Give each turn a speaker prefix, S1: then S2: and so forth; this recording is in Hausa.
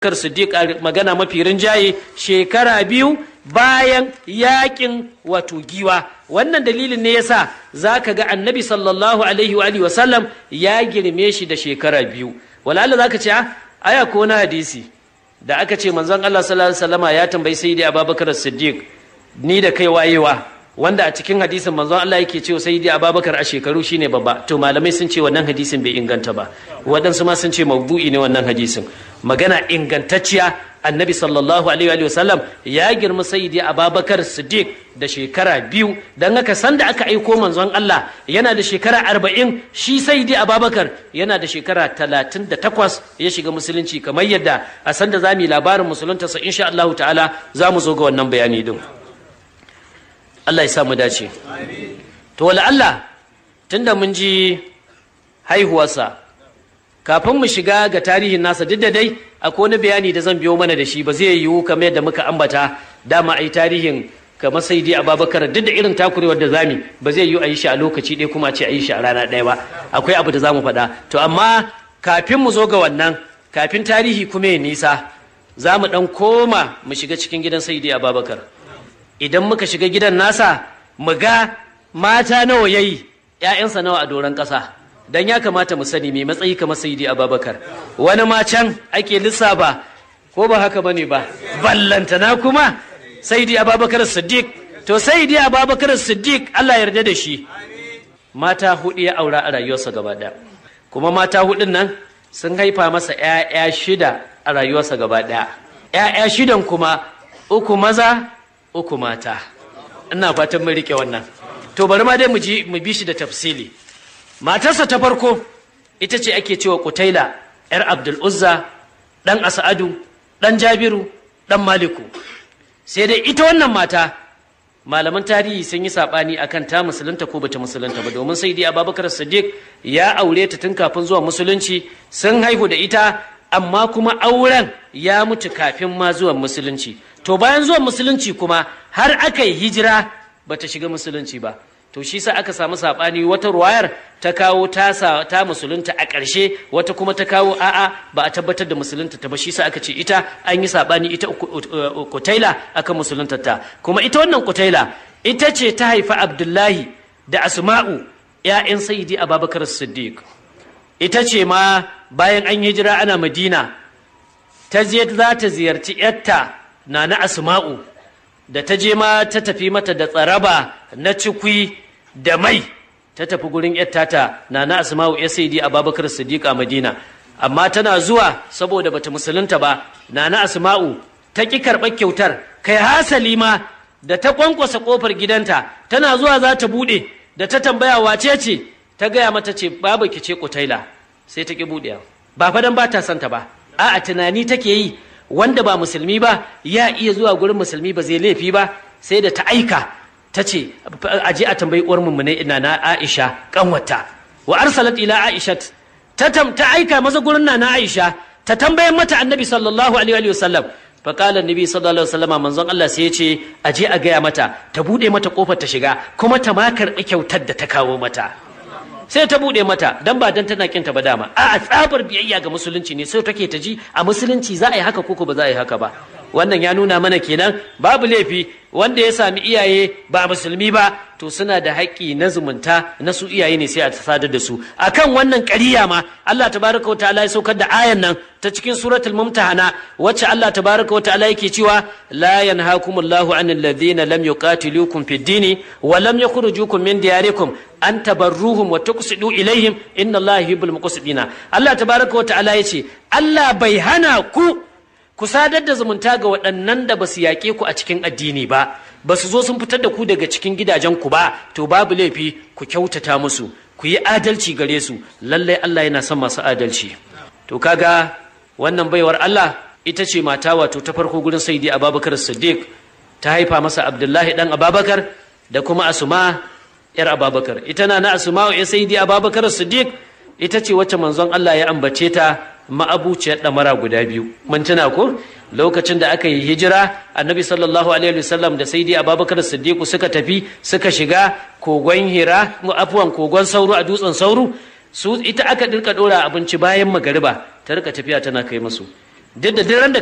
S1: Abubakar Siddiq magana mafi rinjaye shekara biyu bayan yakin wato giwa wannan dalilin ne yasa zaka ga annabi sallallahu alaihi wa alihi wasallam ya girme shi da shekara biyu walalla zaka ce aya ko na hadisi da aka ce manzon Allah sallallahu alaihi wasallama ya tambayi sayyidi Abubakar Siddiq ni da kai wayewa wanda a cikin hadisin manzon Allah yake cewa sayyidi Abubakar a shekaru shine babba to malamai sun ce wannan hadisin bai inganta ba waɗansu ma sun ce mawdu'i ne wannan hadisin magana ingantacciya annabi sallallahu alaihi wa sallam ya girma sayyidi ababakar siddiq da shekara biyu don haka sanda aka aiko manzon Allah yana da shekara arba'in shi sayyidi ababakar yana da shekara talatin da takwas ya shiga musulunci kamar yadda a sanda za mu yi labarin musuluntarsa insha Allah ta'ala za mu zo ga wannan bayani din Allah ya sa mu dace to wala Allah tunda mun ji haihuwarsa kafin mu shiga ga tarihin nasa duk da dai akwai wani bayani da zan biyo mana da shi ba zai yiwu kamar yadda muka ambata dama ai tarihin kamar sai dai ababakar duk da irin takurewar da zami ba zai yiwu a yi shi a lokaci ɗaya kuma a ce a yi shi a rana ɗaya ba akwai abu da za mu faɗa to amma kafin mu zo ga wannan kafin tarihi kuma ya nisa za mu ɗan koma mu shiga cikin gidan sai dai ababakar idan muka shiga gidan nasa mu ga mata nawa yayi 'ya'yansa nawa a doron ƙasa dan ya kamata mu sani mai matsayi kamar sayyidi ababakar wani ma can ake lissafa ko ba haka bane ba ballantana kuma sayyidi ababakar siddiq to sayyidi ababakar siddiq Allah yarda da shi mata hudu ya aura a rayuwarsa gaba daya kuma mata hudun nan sun haifa masa ƴaƴa shida a rayuwarsa gaba daya ƴaƴa shidan kuma uku maza uku mata ina fatan mun rike wannan to bari ma dai mu ji mu bi shi da tafsili matarsa ta farko ita ce ake cewa kutaila yar abdul uzza dan as'adu dan jabiru dan maliku sai dai ita wannan mata malaman tarihi sun yi sabani akan ta musulunta ko bata musulunta ba domin sai dai abubakar siddiq ya aure ta tun kafin zuwa musulunci sun haihu da ita amma kuma auren ya mutu kafin ma zuwan musulunci to bayan zuwan musulunci kuma har aka yi hijira bata shiga musulunci ba to shi sa aka samu saɓani wata ruwayar ta kawo tasa ta musulunta a ƙarshe wata kuma ta kawo a'a ba a tabbatar da musulunta ta ba shi sa aka ce ita an yi saɓani ita kutaila akan musulunta ta kuma ita wannan kutaila ita ce ta haifa abdullahi da asma'u ‘ya'yan sayidi ababakar siddiq ita ce ma bayan an hijira ana madina ta je za ta ziyarci ‘yarta na na asma'u da ta je ma ta tafi mata da tsaraba na cikwi da mai ta tafi gurin yattata na na asma'u ya saidi a babakar siddiq a madina amma tana zuwa saboda bata musulunta ba na na asma'u ta ki karɓar kyautar kai hasali ma da ta kwankwasa kofar gidanta tana zuwa za ta buɗe da ta tambaya wace ce ta gaya mata ce babu ki ce kutaila sai ta ki buɗe ba fa dan ba ta santa ba a'a tunani take yi wanda ba musulmi ba ya iya zuwa gurin musulmi ba zai laifi ba sai da ta aika ta ce aje a tambayi uwar mummune ina na Aisha kanwata wa arsalat ila Aisha ta ta aika masa gurin na Aisha ta tambaye mata annabi sallallahu alaihi wa sallam fa qala annabi sallallahu alaihi wasallam manzon Allah sai ya ce aje a gaya mata ta bude mata kofar ta shiga kuma ta ma karɓi kyautar da ta kawo mata sai ta bude mata dan ba dan tana kinta ba dama a tsabar biyayya ga musulunci ne sai take ta ji a musulunci za a yi haka koko ba za a yi haka ba wannan ya nuna mana kenan babu laifi wanda ya sami iyaye ba musulmi ba to suna da haƙƙi na zumunta na su iyaye ne sai a sadar da su akan wannan ƙariya ma Allah tabaraka wa ta'ala ya saukar da ayan nan ta cikin suratul mumtahana wacce Allah tabaraka wa ta'ala yake cewa la yanhaakumullahu 'anil ladhina lam yuqatilukum fid dini wa lam yukhrijukum min diyarikum an tabarruhum wa tuqsidu ilaihim inna Allaha yuhibbul muqsidina Allah tabaraka wa ta'ala yace Allah bai hana ku ku sadar da zumunta ga waɗannan da ba su yaƙe ku a cikin addini ba ba su zo sun fitar da ku daga cikin gidajen ku ba to babu laifi ku kyautata musu ku yi adalci gare su lallai Allah yana son masu adalci to kaga wannan baiwar Allah ita ce mata wato ta farko gurin saidi Abubakar Siddiq ta haifa masa Abdullahi dan Abubakar da kuma Asma yar Abubakar ita na na Asma ya saidi Abubakar Siddiq ita ce wacce manzon Allah ya ambace ta ma'abuciyar ɗamara guda biyu mun tuna ko lokacin da aka yi hijira annabi sallallahu alaihi wasallam da saidi abubakar siddiqu suka tafi suka shiga kogon hira afuwan kogon sauro a dutsen sauro su ita aka dirka dora abinci bayan magariba ta rika tafiya tana kai musu duk da duk da